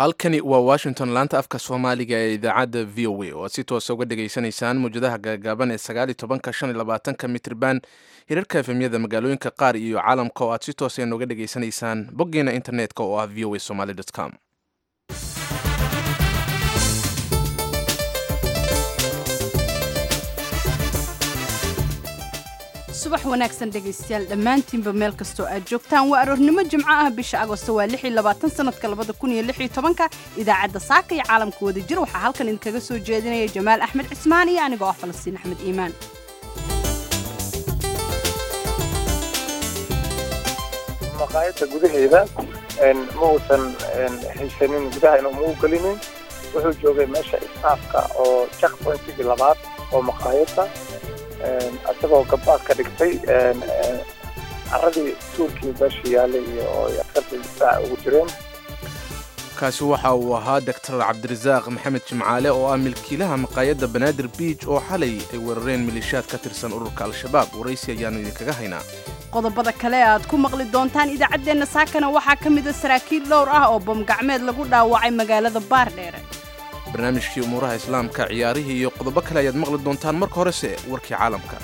halkani waa washington laanta afka soomaaliga ee idaacadda v o a oo aad si toosa uga dhegaysanaysaan mawjadaha gaagaaban ee sagaali tobanka shan iyo labaatanka mitriban hirarka efemyada magaalooyinka qaar iyo caalamka oo aad si toosa nooga dhegaysanaysaan boggeena internetka oo ah v o a somaly com subax wanaagsan dhegaystayaal dhammaantiinba meel kastoo aad joogtaan waa aroornimo jimco ah bisha agosto waa lix iyo labaatan sanadka labada kun iyo lix iyo tobanka idaacadda saaka iyo caalamka wada jir waxaa halkan idinkaga soo jeedinaya jamaal axmed cismaan iyo anigoo ah falastiin axmed iimaan maqaayadda gudaheeda ma uusan haysanin gudaha inuu mau gelinin wuxuu joogay meesha istaafka oo jak pointigii labaad oo maqaayadda isagoo gabaad ka dhigtay caradii tuurkii meesha yaalay iyo oo askarta difaaca ugu jireen kaasi waxa uu ahaa doctor cabdirasaaq maxamed jimcaale oo ah milkiilaha maqaayadda banaadir biij oo xalay ay weerareen maleeshiyaad ka tirsan ururka al-shabaab waraysi ayaannu idinkaga haynaa qodobada kale e aad ku maqli doontaan idaacaddeenna saakana waxaa ka mida saraakiil dhowr ah oo bamgacmeed lagu dhaawacay magaalada baardheere barnaamijkii umuuraha islaamka ciyaarihii iyo qodobo kale ayaad maqli doontaan marka horese warkii caalamka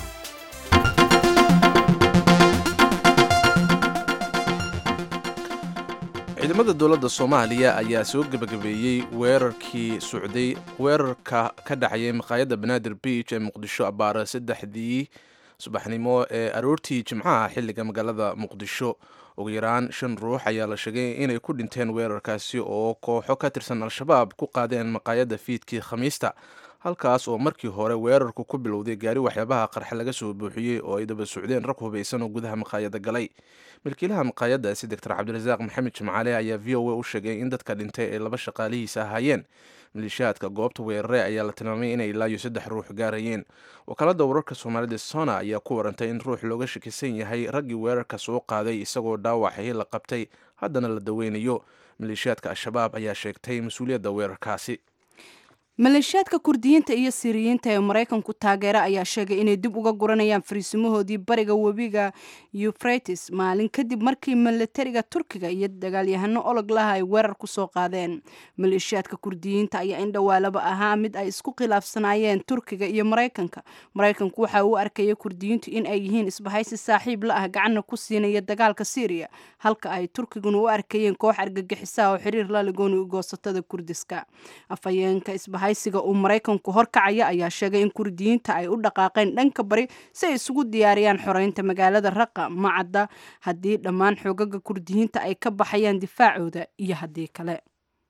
ciidamada dowladda soomaaliya ayaa soo gebagabeeyey weerarkii socday weerarka ka dhacayay maqaayadda banaadir biij ee muqdisho abaara saddexdii subaxnimo ee aroortii jimcaha xilliga magaalada muqdisho ugu yaraan shan ruux ayaa la sheegay inay ku dhinteen weerarkaasi oo kooxo ka tirsan al-shabaab ku qaadeen maqaayadda fiidkii khamiista halkaas oo markii hore weerarku ku bilowday gaari waxyaabaha qarxa laga soo buuxiyey oo ay daba socdeen rag hubaysan oo gudaha maqaayadda galay milkiilaha maqaayaddaasi doctor cabdirasaaq maxamed jimcaale ayaa v o a u sheegay in dadka dhintay ay laba shaqaalihiisa ahaayeen maleeshiyaadka goobta weerare ayaa la tilmaamay inay ilaa iyo saddex ruux gaarayeen wakaalada wararka soomaalida sona ayaa ku warantay in ruux looga shakisan yahay raggii weerarka soo qaaday isagoo dhaawacay la qabtay haddana la daweynayo maleeshiyaadka al-shabaab ayaa sheegtay mas-uuliyadda weerarkaasi maleeshiyaadka kurdiyiinta iyo siriyiinta ee maraykanku taageera ayaa sheegay inay dib uga guranayaan fariisimahoodii bariga webiga eufrates maalin kadib markii milatariga turkiga iyo dagaalyahano olog laha ay weerar ku soo qaadeen maleeshiyaadka kurdiyiinta ayaa in dhowaalaba ahaa mid ay isku khilaafsanaayeen turkiga iyo maraykanka maraykanku waxa uu arkaya kurdiyiintu in ay yihiin isbahaysi saaxiib la ah gacanna ku siinaya dagaalka syriya halka ay turkiguna u arkayeen koox argagixisaha oo xiriir la ligooni goosatada kurdiska haysiga uu maraykanku horkacaya ayaa sheegay in kurdiyiinta ay u dhaqaaqeen dhanka bari si ay isugu diyaariyaan xoreynta magaalada raqa macadda haddii dhammaan xoogaga kurdiyiinta ay ka baxayaan difaacooda iyo haddii kale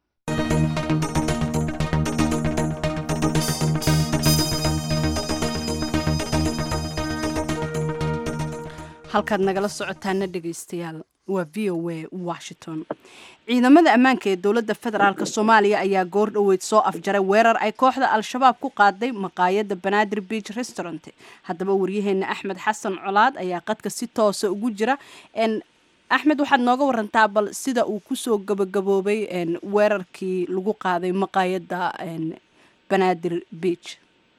halkaad nagala socotaana dhegaystayaal waa v o a washington ciidamada ammaanka ee dowladda federaalk soomaaliya ayaa goor dhoweyd soo afjaray weerar ay kooxda al-shabaab ku qaaday maqaayadda banaadir beach restaurant haddaba waryaheena axmed xasan colaad ayaa qadka si toosa ugu jira axmed waxaad nooga warantaa bal sida uu kusoo gabagaboobay weerarkii lagu qaaday maqaayadda banaadir beach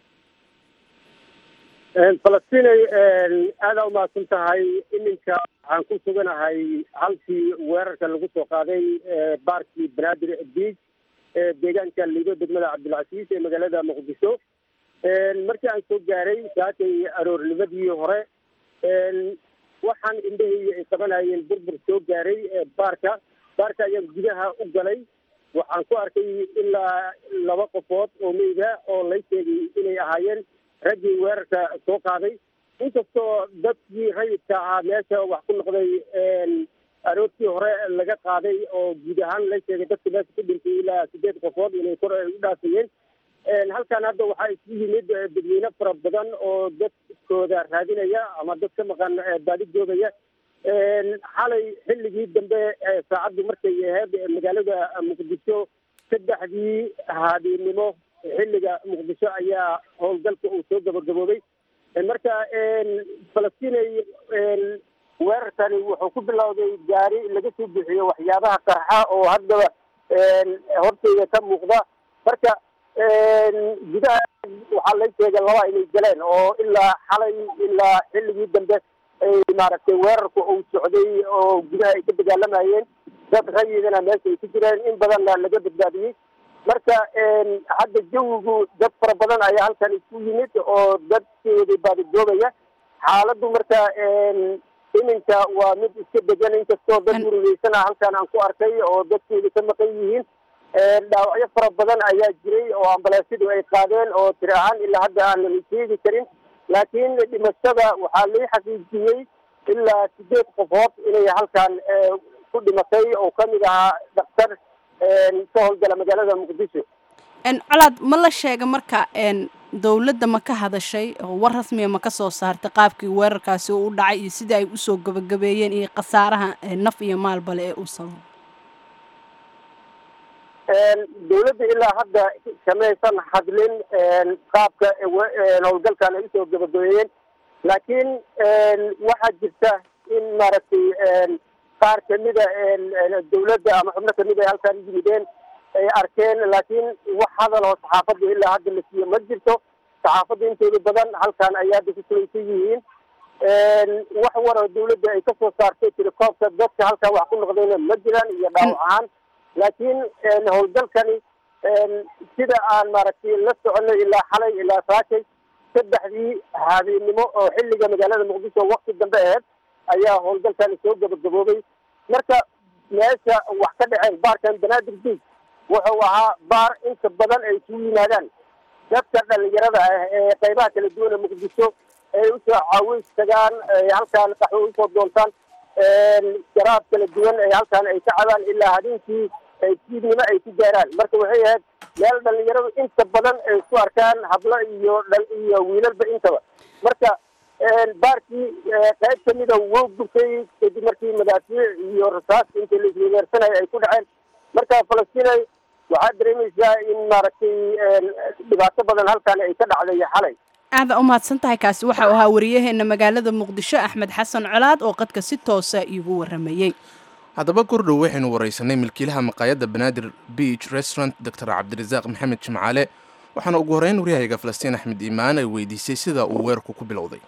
falastinay aada umahadsan tahay iminka waxaan ku suganahay halkii weerarka lagu soo qaaday baarkii banaadir beach ee deegaanka liido degmada cabdilcasiis ee magaalada muqdisho markii aan soo gaaray saakay aroornimadii hore waxaan indhahayga ay qabanayeen burbur soo gaaray baarka baarka ayaan gudaha u galay waxaan ku arkay ilaa laba qofood oo meyda oo lay sheegay inay ahaayeen raggii weerarka soo qaaday inkastoo dadkii rayidka ahaa meesha wax ku noqday aroortii hore laga qaaday oo guud ahaan la sheegay dadka meesha ku dhintay ilaa sideed qofood inay kor ay u dhaafayeen halkan hadda waxaa isugu yimid dadweyne fara badan oo dadkooda raadinaya ama dad ka maqan baadi joogaya xalay xilligii dambe saacaddu markay ahayd magaalada muqdisho saddexdii haadiinimo xilliga muqdisho ayaa howlgalka uu soo gabagaboobay marka falastinay weerarkani wuxuu ku bilowday gaari laga soo bixiyo waxyaabaha qarxa oo haddaba horteyda ka muuqda marka gudaha waxaa lay sheegay laba inay galeen oo ilaa xalay ilaa xilligii dambe ay maaragtay weerarku uu socday oo gudaha ay ka dagaalamayeen dad rayidana meesha ay ku jireen in badanna laga badbaadiyey marka hadda jawigu dad fara badan ayaa halkan isku yimid oo dadkooda baadidoobaya xaaladdu marka iminka waa mid iska degan inkastoo dad murugeysana halkan aan ku arkay oo dadkooda ka maqan yihiin dhaawacyo fara badan ayaa jiray oo ambalaasyadu ay qaadeen oo tiri ahaan ilaa hadda aanan sheegi karin laakiin dhimashada waxaa lii xaqiijiyey ilaa sideed qofood inay halkan ku dhimatay oo kamid ahaa daktar ka howlgala magaalada muqdisho colaad ma la sheega marka dowladda ma ka hadashay oo war rasmiya ma ka soo saartay qaabkii weerarkaasi u dhacay iyo sidai ay usoo gabagabeeyeen iyo khasaaraha naf iyo maalbale ee uu sababo dowladda ilaa hadda kamaysan hadlin qaabka howlgalkan ay usoo gabagabeeyeen laakiin waxaa jirta in maaragtay qaar kamida dowladda ama xubno kamid ay halkaan yimideen ay arkeen laakiin wax hadal oo saxaafadda ilaa hadda la siiyo ma jirto saxaafadda intooda badan halkaan ay hadda ku kulaysan yihiin wax war oo dowladda ay kasoo saartay tirakoobka dadka halkaan wax ku noqdayna ma jiraan iyo dhaawac ahaan laakiin howlgalkani sida aan maaragtay la soconay ilaa xalay ilaa saakay saddexdii habeennimo oo xilliga magaalada muqdisho wakti dambe aheyd ayaa howlgalkani soo gabagaboobay marka meesha wax ka dhaceen baarkan banaadir beach wuxuu ahaa baar inta badan ay isugu yimaadaan dadka dhalinyarada ah ee qaybaha kala duwan ee muqdisho ay usoo caaweys tagaan halkaan qaxwo usoo doontaan jaraab kala duwan ay halkaan ay ka cabaan ilaa habeenkii fiidnimo ay ku gaaraan marka waxay ahayd meel dhalinyaradu inta badan ay isku arkaan hablo iyo dhal iyo wiilalba intaba marka baarkii qayb kamida wuu gubtay kadib markii madaafiic iyo rasaas inta la isweegeersanaya ay ku dhaceen marka falastinay waxaad dareemaysaa in maaragtay dhibaato badan halkaan ay ka dhacday xalay aada u mahadsan tahay kaasi waxa uu ahaa wariyaheena magaalada muqdisho axmed xasan colaad oo qadka si toosa iigu waramayey haddaba kordhow waxaynu waraysanay milkiilaha maqaayadda banaadir beach restaurant doctor cabdirasaaq maxamed jimcaale waxaana ugu horreyn waryahayga falastiin axmed iimaan ay weydiisay sida uu weerarku ku bilowday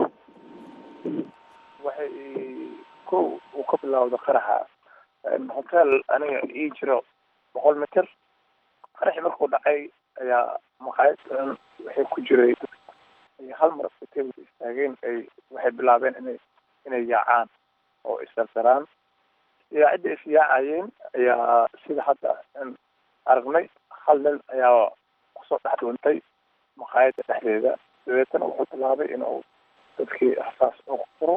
waxay ko uu ka bilowda qaraxa hotel aniga ii jiro boqol mitir qaraxi markuu dhacay ayaa maqaayad waxay ku jiray ay hal mar hotelka istaageen ay waxay bilaabeen inay inay yaacaan oo isdardaraan yaacidda is yaacayeen ayaa sida hadda aragnay hal nin ayaa kusoo dhex dhuuntay maqaayadda dhexdeeda dabeetana wuxuu bilaabay inuu dadkii rasaas ugu furo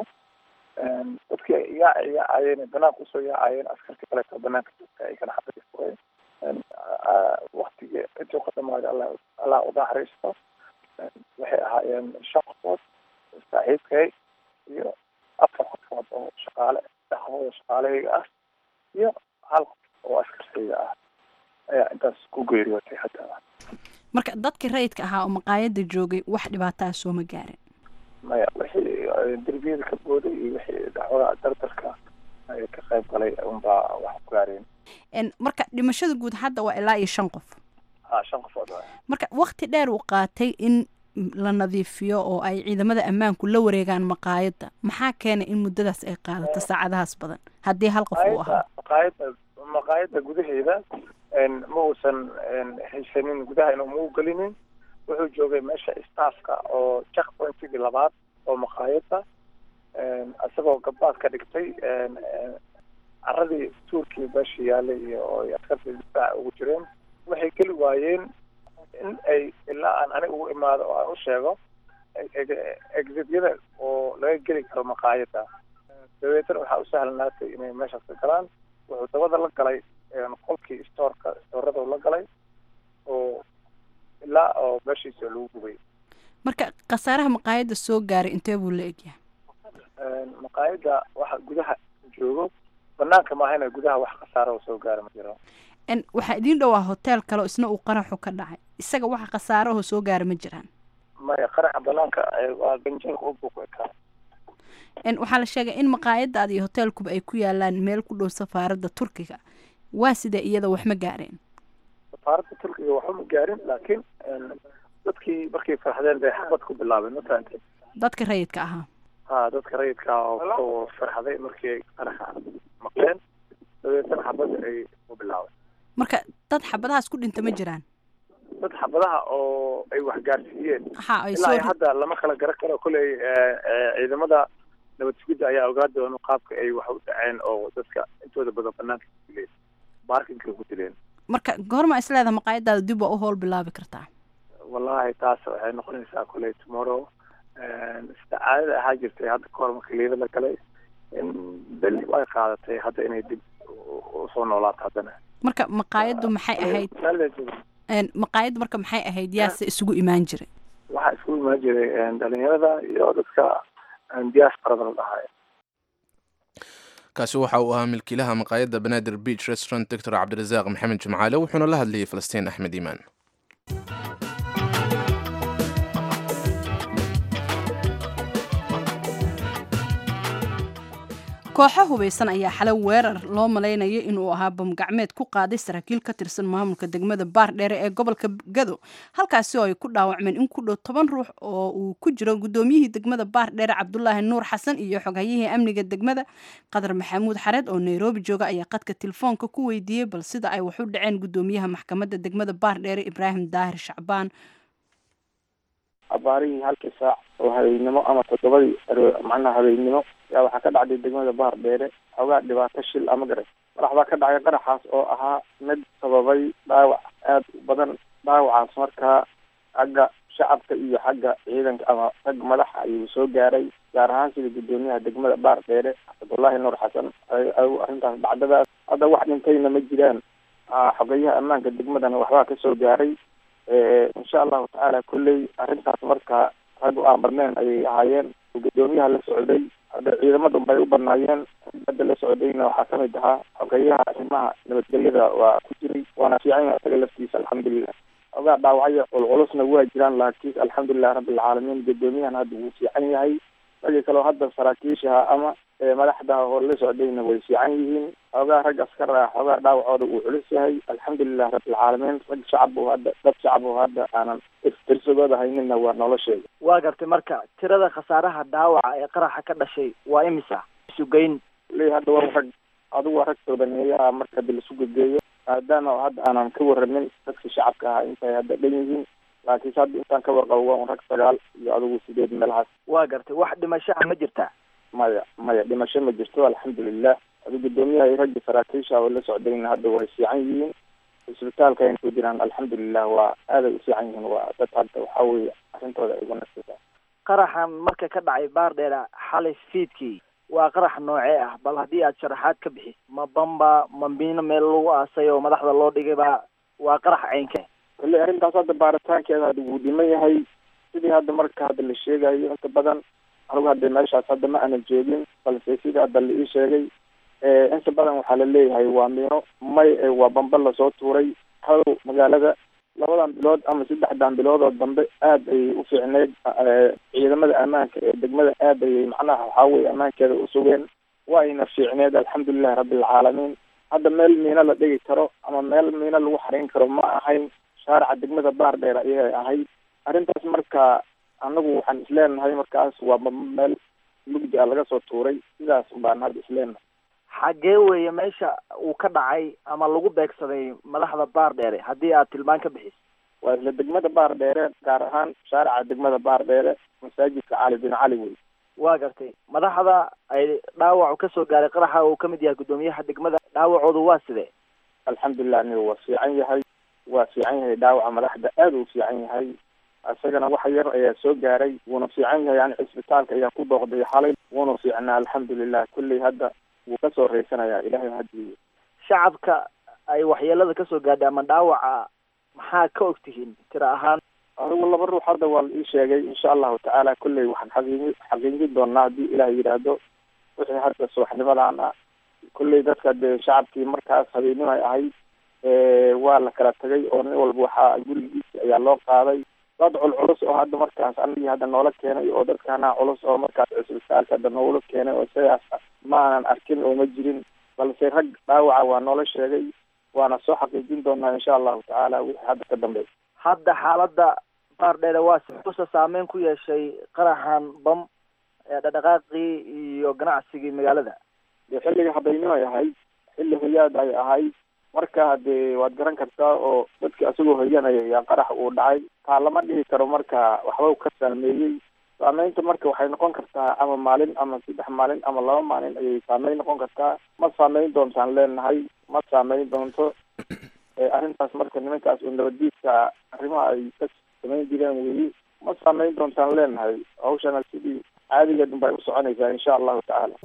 dadkii yaaca yaacayeen banaanka usoo yaacayeen askartii kaleeto banaanka joogta ay kana xabadii fureen waktigii intuu ka dhamaaday alla allah u naxariisto waxay ahaayeen shan qofood saaxiibkay iyo afar qofood oo shaqaale dhexdooda shaqaalahayga ah iyo hal qof oo askartayda ah ayaa intaas ku geeriyootay hataa marka dadkii rayidka ahaa oo maqaayadda joogay wax dhibaataa sooma gaarin maya wixii derbiyada ka booday iyo wixii dacwada dardarka ay ka qayb galay unbaa wax ku gaareen marka dhimashada guud hadda waa ilaa iyo shan qof ha shan qofood waay marka wakti dheer uu qaatay in la nadiifiyo oo ay ciidamada ammaanku la wareegaan maqaayadda maxaa keenay in muddadaas ay qaadato saacadahaas badan haddii hal qof uu ahaa maqaayadda maqaayadda gudaheeda ma uusan haysanin gudaha inuu mau gelinin wuxuu joogay meesha staffka oo check pointigii labaad oo maqaayadda isagoo gabaad ka dhigtay caradii tuurkii meesha yaalay iyo oo askarta difaaca ugu jireen waxay geli waayeen in ay ilaa aan aniga ugu imaado oo aan u sheego exityada oo laga geli karo maqaayadda dabeetana waxaa u sahlanaatay inay meeshaas ka galaan wuxuu dabada la galay qolkii stoorka stoorada la galay oo ilaa oo meeshiisa lagu gubay marka khasaaraha maqaayadda soo gaaray intee buu la egyahay maqaayadda waxa gudaha joogo banaanka maahayna gudaha wax khasaara oo soo gaara ma jiro waxaa idiin dhowaa hotel kale oo isna uu qaraxu ka dhacay isaga waxa khasaarahoo soo gaara ma jiraan maya qaraxa banaanka waa ganjeelka u buuq ekaa waxaa la sheegay in maqaayadaada iyo hoteelkuba ay ku yaalaan meel ku dhow safaaradda turkiga waa sidee iyada wax ma gaareen safaaradda turkiga waxba ma gaarin laakiin dadkii markay farxdeen bay xabad ku bilaabeen matahantay dadka rayidka ahaa ha dadka rayidka oo farxday markii ay qaraxa maqleen dabeetana xabadda ay u bilaabay marka dad xabadahaas ku dhinta ma jiraan dad xabadaha oo ay waxgaarsiiyeen ha ay ilaa soo ay hadda lama kala garan karo kolley ciidamada nabad sugidda ayaa ogaa doona qaabka ay wax u dhaceen oo dadka intooda badan banaanka ku dileen baarkinka ku dileen marka goorma isleedaha maqaayadaada dib waa u howl bilaabi kartaa wallahi taas waxay noqonaysaa kolley tomorrow sida caadada ahaa jirtay hadda kahor marka liida la galay in beli ay qaadatay hadda inay dib usoo noolaato haddana marka maqaayaddu maxay ahayd een, maqaayaddu marka maxay ahayd yaase isugu imaan jiray waxaa isku imaan jiray dhalinyarada iyo dadka diasporada la dhahayo kaasi waxa uu ahaa milkiilaha maqaayadda banaadir beach restaurant doctor cabdirasaaq maxamed jimcaale wuxuuna la hadlayay falastiin axmed iimaan kooxo hubaysan ayaa xalay weerar loo malaynayo inuu ahaa bamgacmeed ku qaaday saraakiil ka tirsan maamulka degmada baardheere ee gobolka gado halkaasi oo ay ku dhaawacmeen in ku dhow toban ruux oo uu ku jiro gudoomiyihii degmada baardheere cabdulaahi nuur xasan iyo xoghayihii amniga degmada qadar maxamuud xareed oo nairobi jooga ayaa qadka telefoonka ku weydiiyey bal sida ay wax u dhaceen gudoomiyaha maxkamadda degmada baardheere ibraahim daahir shacbaan abaarihii halkii saac oo habeennimo ama toddobadii macnaha habeennimo yaa waxaa ka dhacday degmada bahar dheere xoogaa dhibaato shil ama garay madax baa ka dhacay qaraxaas oo ahaa mid sababay dhaawac aada u badan dhaawacaas markaa xagga shacabka iyo xagga ciidanka ama rag madaxa ayuu soo gaaray gaar ahaan sida gudoomiyaha degmada baar dheere cabdullaahi nuur xasan arrintaas dhacdadaas hadda wax dhintayna ma jiraan xogeyaha ammaanka degmadana waxbaa kasoo gaaray insha allahu tacaala kolley arrintaas markaa rag aan badneen ayay ahaayeen gudoomiyaha la socday hadda ciidamada bay u badnaayeen hadda la socdayna waxaa kamid ahaa xogeyaha arrimaha nabadgelyada waa ku jiray waana fiican yahay isaga laftiisa alxamdulilah ogaa dhaawacyo culculusna waa jiraan laakiin alxamdulilah rabbilcaalamiin gudoomiyahan hadda wuu fiican yahay ragii kaleo hadda saraakiishaha ama madaxda oo la socdayna way fiican yihiin xoogaa rag askar ah xoogaa dhaawacooda uu culus yahay alxamdulilah rabbilcaalamiin rag shacab oo hadda dad shacab oo hadda aanan tirsigooda hayninna waa nolosheeda waa gartay marka tirada khasaaraha dhaawaca ee qaraxa ka dhashay waa imisa isugeyn le hadda waa rag adigu waa rag toodaneeyaha marka hadda lasu gegeeyo maadaama hadda aanan ka waramin dadka shacabka ahaa intay hadda dhan yihiin laakiinse hadda intaan ka warqabo waa un rag sagaal iyo adigu sideed meelahaas waa gartay wax dhimashaha ma jirtaa maya maya dhimasho ma jirto alxamdulilah adi gudoomiyaha iyo ragga saraakiisha oo la socdayna hadda way fiican yihiin isbitaalka ayna ku jiraan alxamdulilah waa aaday u fiican yihiin waa dad hadda waxaa weeye arrintooda ay wanagsantahay qaraxan marka ka dhacay baardheera xalay fiidkii waa qarax noocee ah bal haddii aad sharaxaad ka bixis ma bamba ma miino meel lagu aasay oo madaxda loo dhigay ba waa qarax ceynkee kolley arrintaas hadda baaritaankeeda hadda wuu dhiman yahay sidii hadda marka hadda la sheegayo inta badan anigu hadda meeshaas hadda ma aanan joogin balse sidii hadda la ii sheegay inta badan waxaa la leeyahay waa miino may waa bamba lasoo tuuray hadow magaalada labadan bilood ama saddexdan bilood oo dambe aad ayay u fiicneyd ciidamada ammaanka ee degmada aad ayay macnaha waxaa weye ammaankeeda usugeen waayna fiicneed alxamdulilahi rabbilcaalamiin hadda meel miino la dhigi karo ama meel miino lagu xarayn karo ma ahayn shaarica degmada baar dheer ayay ahayd arrintaas marka anagu waxaan isleenahay markaas waa meel mugdi a laga soo tuuray sidaas baan hadda isleenahay xaggee weeye meesha uu ka dhacay ama lagu beegsaday madaxda baar dheere haddii aad tilmaan ka bixis waa isla degmada baar dheere gaar ahaan shaarica degmada baar dheere masaajidka cali bin cali wey waa gartay madaxda ay dhaawacu kasoo gaaray qaraxa uu kamid yahay gudoomiyaha degmada dhaawacoodu waa sidee alxamdulilah aniga waa fiican yahay waa fiican yahay dhaawaca madaxda aada u fiican yahay isagana wax yar ayaa soo gaaray wuuna fiican yahay yani cisbitaalka ayaa ku booqday xalay wuuna fiicnaa alxamdulilah kulley hadda wuu kasoo raysanayaa ilahay hadiyo shacabka ay waxyeelada kasoo gaadhay ama dhaawaca maxaa ka og tihiin tiro ahaan adigu laba ruux hadda waa la ii sheegay insha allahu tacaala kulley waxaan xaqiiji xaqiijin doonaa haddii ilaah yidhaahdo wixii hadda subaxnimadan ah kulley dadka dee shacabkii markaas habeennimo ay ahayd waa la kala tagay oo nin walba waxaa gurigiisi ayaa loo qaaday dad culculus oo hadda markaas anigii hadda noola keenay oo dadkaana culus oo markaas cisbitaalka hadda noogula keenay oo sidaas ma aanan arkin oo ma jirin balse rag dhaawaca waa noola sheegay waana soo xaqiijin doonaa insha allahu tacaala wixii hadda ka dambeeya hadda xaaladda baar dheere waa usa saameyn ku yeeshay qaraxan bam ee dhaqdhaqaaqii iyo ganacsigii magaalada dee xilliga habeynimo ay ahayd xilli hoyaad ay ahay marka hadee waad garan kartaa oo dadki asagoo hoyanaya ayaa qarax uu dhacay taa lama dhihi karo marka waxba ka saameeyey saameynta marka waxay noqon kartaa ama maalin ama saddex maalin ama laba maalin ayay saameyn noqon kartaa ma saameyn doontaan leenahay ma saameyn doonto arrintaas marka nimankaas oo nabaddiidka arrimaha ay ka samayn jireen weyi ma saameyn doontaan leenahay hawshana sidii caadigeed unbay u soconaysaa insha allahu tacaala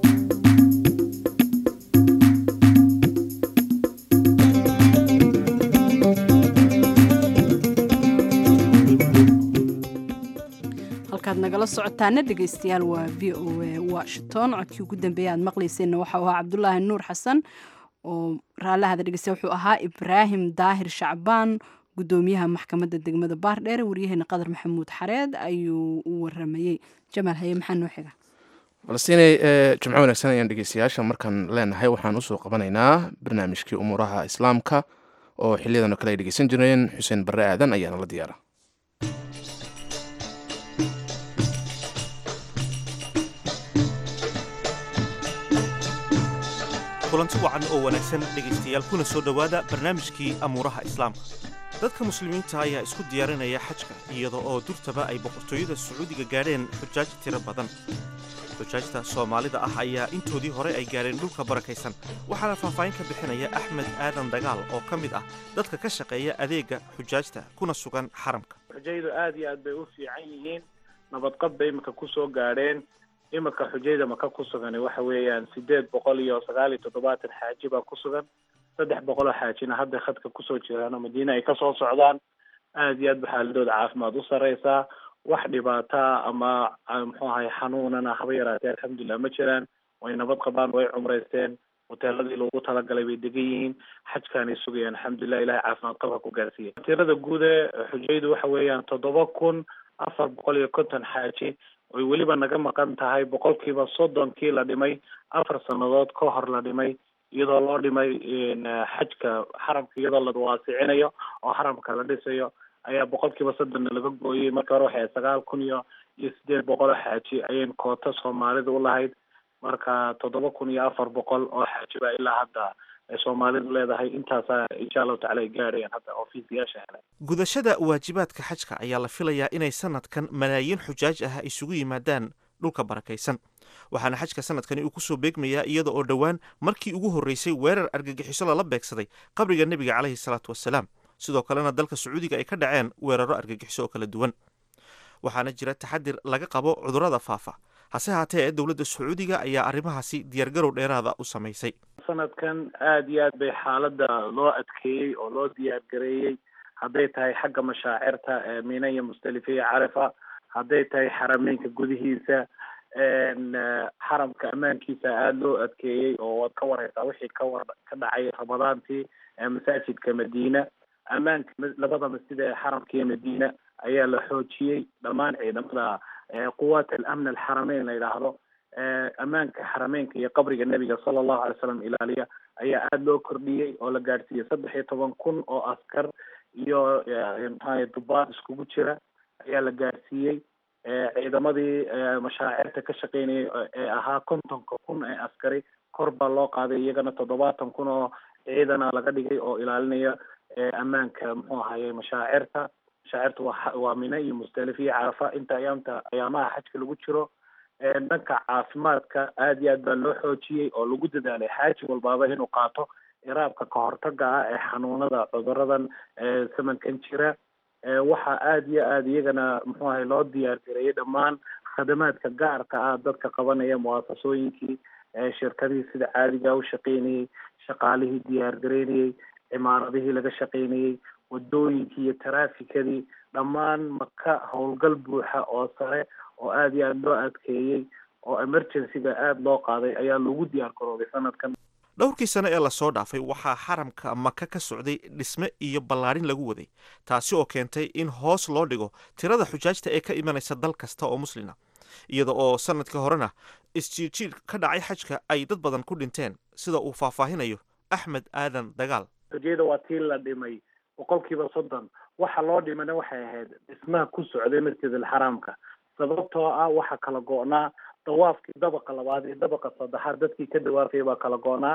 halkaad nagala socotaana dhegaystayaal waa v o a washington codkii ugu dambeeya aad maqlayseenna waxau ahaa cabdulaahi nuur xasan oo raallahada dhegeysta wuxuu ahaa ibraahim daahir shacbaan gudoomiyaha maxkamadda degmada baardheere waryaheena qadar maxamuud xareed ayuu u waramayey jamaal haye maxaa noo xiga balseinay jimco wanaagsan ayaan dhegeystayaasha markaan leenahay waxaan usoo qabanaynaa barnaamijkii umuuraha islaamka oo xiliyadan oo kale ay dhegeysan jireen xuseen barre aadan ayaana la diyaara kulanti wacan oo wanaagsan dhegaystayaal kuna soo dhowaada barnaamijkii amuuraha islaamka dadka muslimiinta ayaa isku diyaarinaya xajka iyada oo durtaba ay boqortooyada sacuudiga gaadheen xujaaj tiro badan xujaajta soomaalida ah ayaa intoodii hore ay gaadheen dhulka barakaysan waxaana faahfaahin ka bixinaya axmed aadan dagaal oo ka mid ah dadka ka shaqeeya adeega xujaajta kuna sugan xaramka xujaydu aad iyo aad bay u fiican yihiin nabadqab bay iminka kusoo gaadheen iminka xujayda maka ku sugan waxa weeyaan sideed boqol iyo sagaal iyo toddobaatan xaaji baa ku sugan saddex boqol oo xaajina hadda khadka kusoo jiraan oo madiina ay kasoo socdaan aad iyo aad ba xaaladooda caafimaad u sareysaa wax dhibaataa ama muxuu ahay xanuunana haba yaraatee alxamdulilah ma jiraan way nabad qabaan way cumraysteen hoteeladii loogu talagalay bay degan yihiin xajkaanay sugayaan alxamdulilah ilahay caafimaad qabka ku gaarsiiya tirada guud ee xujaydu waxa weeyaan toddoba kun afar boqol iyo konton xaaji oy weliba naga maqan tahay boqolkiiba soddonkii la dhimay afar sannadood ka hor la dhimay iyadoo loo dhimay xajka xaramka iyadoo la waasicinayo oo xaramka la dhisayo ayaa boqolkiiba soddonna laga gooyey marka hore waxay sagaal kun iyo iyo sideed boqol oo xaaji ayayn koota soomaalida u lahayd marka toddoba kun iyo afar boqol oo xaaji baa ilaa hadda ay soomaalidu leedahay intaasaa insha allahu tacala ay gaarayaan hadda ofiisayaasha hele gudashada waajibaadka xajka ayaa la filayaa inay sanadkan malaayiin xujaaj ah isugu yimaadaan dhulka barakaysan waxaana xajka sanadkani uu kusoo beegmayaa iyada oo dhowaan markii ugu horreysay weerar argagixiso lala beegsaday qabriga nebiga caleyhi salaatu wasalaam sidoo kalena dalka sacuudiga ay ka dhaceen weeraro argagixiso oo kala duwan waxaana jira taxadir laga qabo cudurrada faafa hase haatee dowladda sacuudiga ayaa arrimahaasi diyaargarow dheeraada u samaysay sanadkan aad iyo aad bay xaaladda loo adkeeyey oo loo diyaargareeyey hadday tahay xagga mashaacirta mina iyo musdalifa iyo carafa hadday tahay xarameynka gudihiisa xaramka ammaankiisa aada loo adkeeyey oo waad ka wareysaa wixii ka war ka dhacay ramadaantii masaajidka madiina ammaanka labada masjid ee xaramka iyo madiina ayaa la xoojiyey dhammaan ciidamada quwaat alamn alxarameyn la yidhaahdo ammaanka xarameynka iyo qabriga nebiga sala allahu alay slam ilaaliya ayaa aada loo kordhiyey oo la gaadhsiiyey saddex iyo toban kun oo askar iyo maxaa dubaad iskugu jira ayaa la gaadhsiiyey ciidamadii mashaacirta ka shaqeynayay ee ahaa kontonka kun ee askari kor baa loo qaaday iyagana toddobaatan kun oo ciidana laga dhigay oo ilaalinaya ammaanka muxuu ahaye mashaacirta mashaacirta waa waa mina iyo musdalif iyo carafa inta ayaamta ayaamaha xajka lagu jiro dhanka caafimaadka aad iyo aad baa loo xoojiyey oo lagu dadaalay xaaji walbaaba inuu qaato iraabka kahortaga ah ee xanuunada cuduradan samankan jira waxaa aada iyo aada iyagana muxuu ahay loo diyaar gareeyay dhammaan khadamaadka gaarka ah dadka qabanaya muwaasasooyinkii shirkadihii sida caadiga u shaqeynayey shaqaalihii diyaar gareynayey cimaaradihii laga shaqeynayey wadooyinkii iyo taraafikadii dhammaan maka howlgal buuxa oo sare oo aada iyo aada loo adkeeyey oo emergencyga aada loo qaaday ayaa lagu diyaar garoobay sanadkan dhowrkii sane ee lasoo dhaafay waxaa xaramka maka ka socday dhisme iyo ballaadhin lagu waday taasi oo keentay in hoos loo dhigo tirada xujaajta ee ka imanaysa dal kasta oo muslina iyada oo sanadkii horena isjiirjiir ka dhacay xajka ay dad badan ku dhinteen sida uu faahfaahinayo axmed aadan dagaal xujayada waa tii la dhimay boqolkiiba soddon waxa loo dhimana waxay ahayd dhismaha ku socday masjid alxaraamka sababtoo ah waxa kala go-naa dawaafkii dabaqa labaad iyo dabaqa saddexaad dadkii ka dawaafaya baa kala go-naa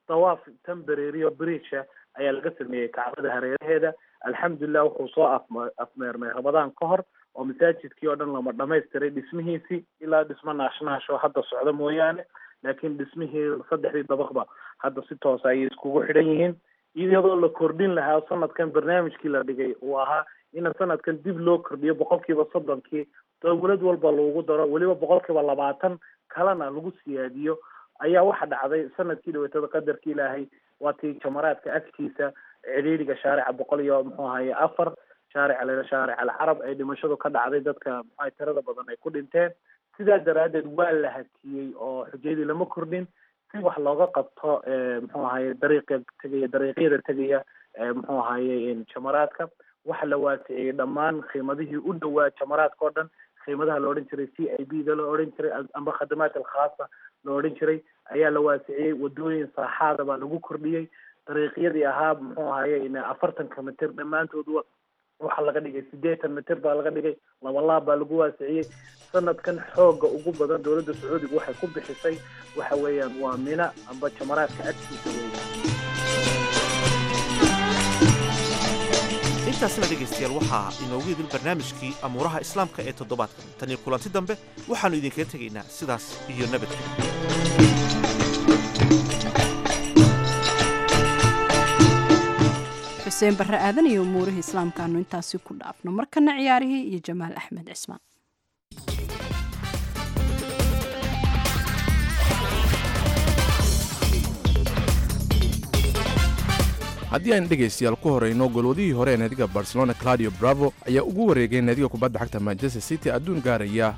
dawaaf temborario bridge ayaa laga sameeyey kacbada hareeraheeda alxamdulilah wuxuu soo afma afmeermay ramadaan ka hor oo masaajidkii oo dhan lama dhamaystiray dhismihiisii ilaa dhismo naashnaasho hadda socda mooyaane laakiin dhismihii saddexdii dabaqba hadda si toosa ayay iskugu xidhan yihiin iyadoo la kordhin lahaa sanadkan barnaamijkii la dhigay uu ahaa in sanadkan dib loo kordhiyo boqolkiiba soddonkii dowlad walba loogu daro weliba boqolkiiba labaatan kalena lagu siyaadiyo ayaa waxa dhacday sanadkii dhaweetada qadarka ilaahay waa tii jamaraadka agtiisa cidhiidhiga shaarica boqol iyo muxuu ahaye afar shaarica lena shaaric alcarab ay dhimashadu ka dhacday dadka muxuaha tirada badan ay ku dhinteen sidaa daraaddeed waa la hakiyey oo xujayadii lama kordhin si wax looga qabto muxuu ahaye dariiqa tegaya dariiqyada tegaya muxuu ahaye jamaraadka waxa la waasiciyey dhammaan qiimadihii u dhowaa jamaraadka oo dhan qiimadaha la odhan jiray c i b da la odhan jiray amba khadamaat alkhaasa la odhan jiray ayaa la waasiciyey wadooyin saaxaada baa lagu kordhiyey dariiqyadii ahaa muxuu ahaye afartanka mitir dhammaantood waxaa laga dhigay sideetan mitir baa laga dhigay laba laab baa lagu waasiciyey sanadkan xooga ugu badan dowladda sacuudiga waxay ku bixisay waxa weeyaan waa mina amba jamaraadka agtiisa weeyaan intaasna dhegaystayaal waxaa inoogu idil barnaamijkii amuuraha islaamka ee toddobaadkan tan iyo kulanti dambe waxaannu idinkaga tegaynaa sidaas iyo nabadgelyo xuseen barre aadan iyo umuurihii islaamkaanu intaasi ku dhaafno markana ciyaarihii iyo jamaal axmed cismaan haddii aan dhegaystayaal ku horayno golwadihii hore ee naadiga barcelona claudio bravo ayaa ugu wareegay naadiga kubadda cagta manchester city adduun gaaraya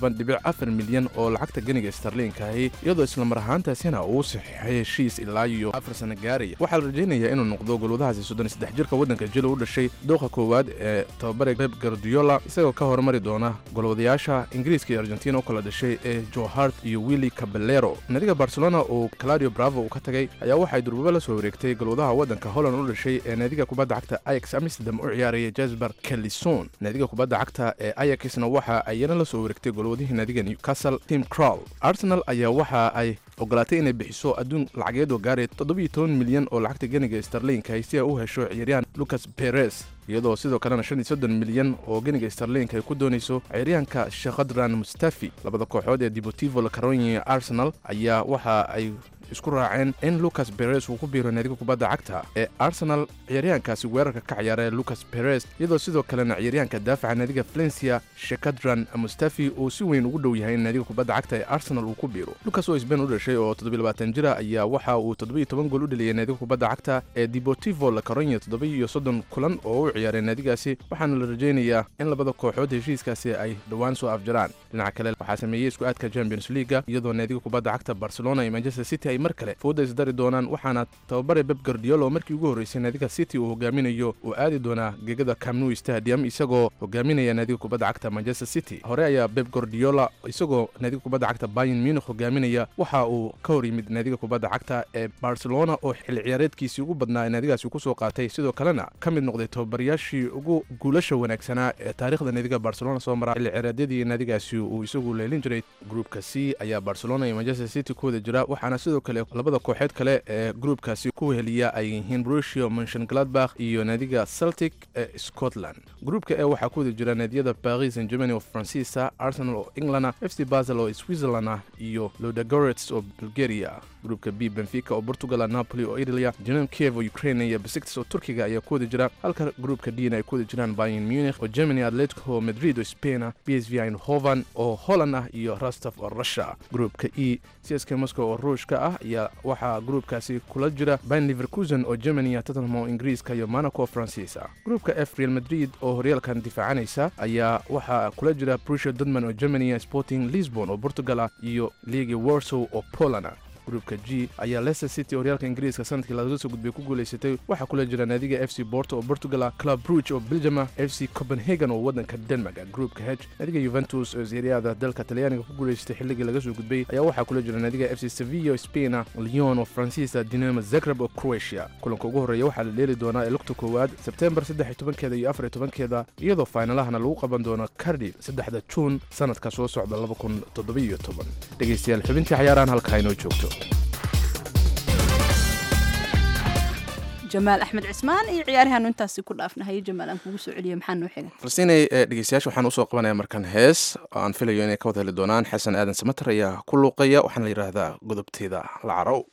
milyan oo lacagta ganiga starliinkaahi iyadoo islamar ahaantaasina uu saxiixay heshiis ilaa iyo afar sana gaaraya waxaa la rajaynayaa inuu noqdo golwadahaasi soddonsaddex jirka waddanka jilo u dhashay dooqa koowaad ee tababare beb gardiola isagoo ka hormari doona golwadayaasha ingiriiska iyo argentina u kala dhashay ee johart iyo willi caballero naadiga barcelona oo claudio bravo uu ka tagay ayaa waxay durbaba la soo wareegtay golwadaha waddanka holland u dhashay ee naadiga kubadda cagta ayax amsterdam u ciyaaraya jasper kalison naadiga kubadda cagta ee ayaxna waxa ayana la soo wareegtay golwadihii naadiga newcastle tim crowl arsenal ayaa waxa ay ogolaatay inay bixiso adduun lacageed oo gaaray toddobiyo toban milyan oo lacagta ganiga starliinka si ay u hesho ciyaaryahan lucas perez iyadoo sidoo kalena shan iyo soddon milyan oo ganiga starliinka ay ku doonayso ciyaaryahanka shekhadran mustafi labada kooxood ee deportivo la caronia arsenal ayaa waxa ay isku raaceen in lucas perez uu ku biiro naadiga kubadda cagta ee arsenal ciyaaryahankaasi weerarka ka ciyaara lucas perez iyadoo sidoo kalena ciyaaryahanka daafaca naadiga valencia shekadran mustafi uu si weyn ugu dhow yahay in naadiga kubadda cagta ee arsenal uu ku biiro lucas oo sbain u dhashay oo toddobiilabaatan jira ayaa waxa uu toddobiiyo toban gool u dheliyay naadiga kubadda cagta ee deportivo la caronia toddobiiyo soddon kulan oo u ciyaaray naadigaasi waxaana la rajaynayaa in labada kooxood heshiiskaasi ay dhowaan soo afjaraan dhinaca kale waxaa sameeyey isku aadka champions leaga iyadoo naadiga kubadda cagta barcelona iyo manchester city ay mar kale fooda isdari doonaan waxaana tababare beb gardiolo markii ugu horreysay naadiga city uu hogaaminayo uu aadi doonaa gegada camnu stadium isagoo hogaaminaya naadiga kubadda cagta manchester city hore ayaa beb gordiola isagoo naadiga kubadda cagta bayan munich hogaaminaya waxa uu ka hor yimid naadiga kubadda cagta ee barcelona oo xilli ciyaareedkiisii ugu badnaa ee naadigaasi kusoo qaatay sidoo kalena ka mid noqday tababarayaashii ugu guulasha wanaagsanaa ee taariikhda naadiga barcelona soo mara xilli ciyaareedyadii naadigaasi uu isagu leelin jiray gruupka c ayaa barcelona iyo manchester city ku wada jira waxaana sidoo kale labada kooxeed kale ee gruupkaasi ku heliya ay yihiin rusio monshon gladbach iyo naadiga celtic ee scotland gruupka e waxaa ku wada jira naadiyada paris san germany oo faransiisa arsenal oo englanda f c basel oo switzerland ah iyo lodagorets oo bulgaria gruupka b benfica oo portugal napoli oo italia jenem kiev oo ukraine iyo besiktas oo turkiga ayaa ku wada jira halka gruupka dna ay ku wada jiraan bayan munich oo germany atletico madrid oo spain ah b s v eindhoven oo holland ah iyo rostov oo russia gruupka e csk moscow oo ruushka ah ayaa waxaa gruupkaasi kula jira bayn liverkusen oo germany tottenham oo ingiriiska iyo monaco oo faransiisa gruupka f real madrid oo horyaalkan difaacanaysa ayaa waxaa kula jira brussia dortmund oo germany sporting lisbon oo portugal ah iyo liigi warsow oo poland ah gruupka g ayaa leicester city horyaalka ingiriiska sanadkii lagaga soo gudbay ku guulaysatay waxaa kula jira naadiga f c borto oo portugal ah club bruge oo belgium f c copenhagen oo waddanka denmark gruupka h naadiga yuventus oo seeriyaada dalka talyaaniga ku guulaysatay xilligii laga soo gudbay ayaa waxaa kula jira naadiga f c sevilla oo spain ah lyon oo faransiisa dinamo zagreb oo croatia kulanka ugu horreeya waxaa la dheeli doonaa ee lugta koowaad sebtembar saddex tobankeeda iyo afar tobankeeda iyadoo faynalahana lagu qaban doono cardiff saddexda juun sanadka soo socda laba kun toddobiyo toban dhegaystayaal xubintii cayaarahan halkaa inoo joogto jamaal axmed cismaan iyo ciyaarihaanu intaasi ku dhaafnahay jamaal aan kugu soo celiyay maxaa noo xiga falstiinay dhegeystayaasha waxaan usoo qabanaya markan hees oo aan filayo inay ka wada heli doonaan xasan aadan samater ayaa ku luuqaya waxaana la yidhaahdaa godobteeda lacarow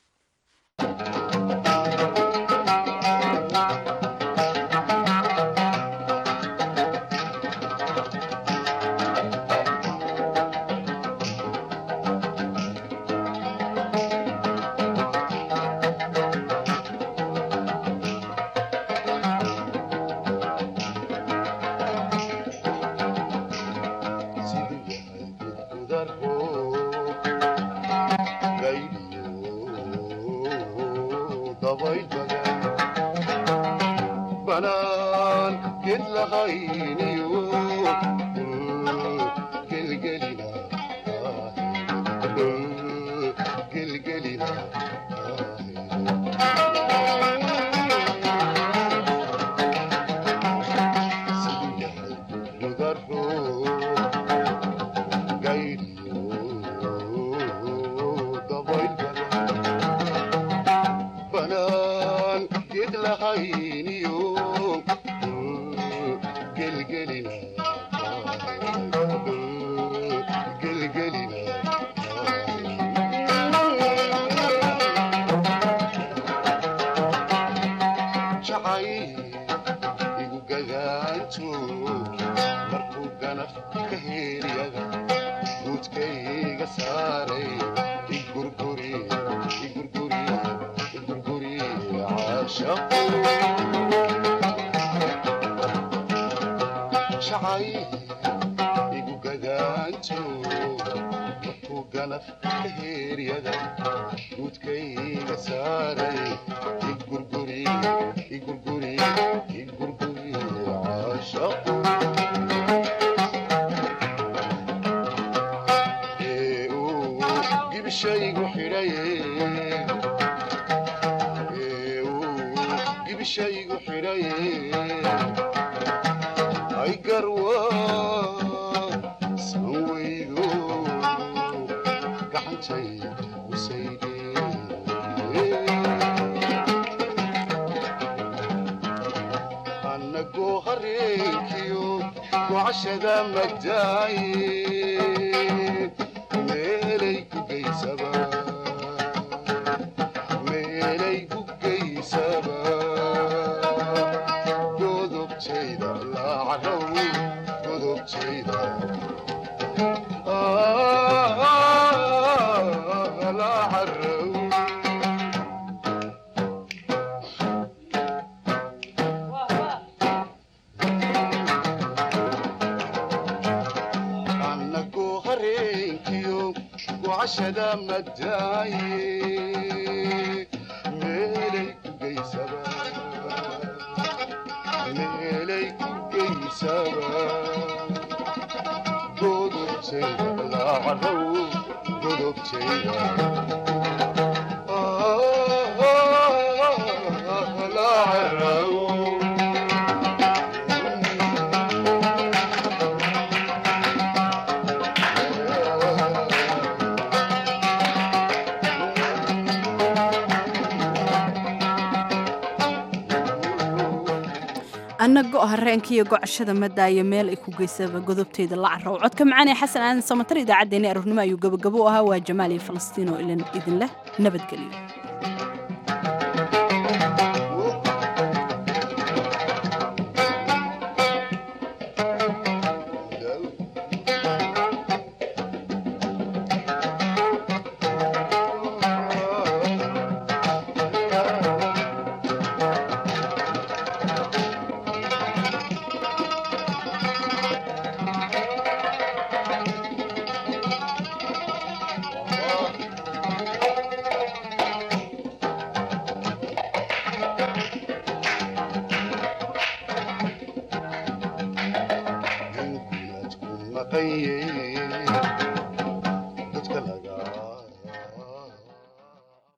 annago hareenkaiyo gocashada madaayo meel ay ku geysaba godobteeda la carrow codka macaanee xasan aadan samatar idaacaddeenii aroornimo ayuu gabagabo u ahaa waa jamaal iyo falastiin oo idin leh nabadgelyo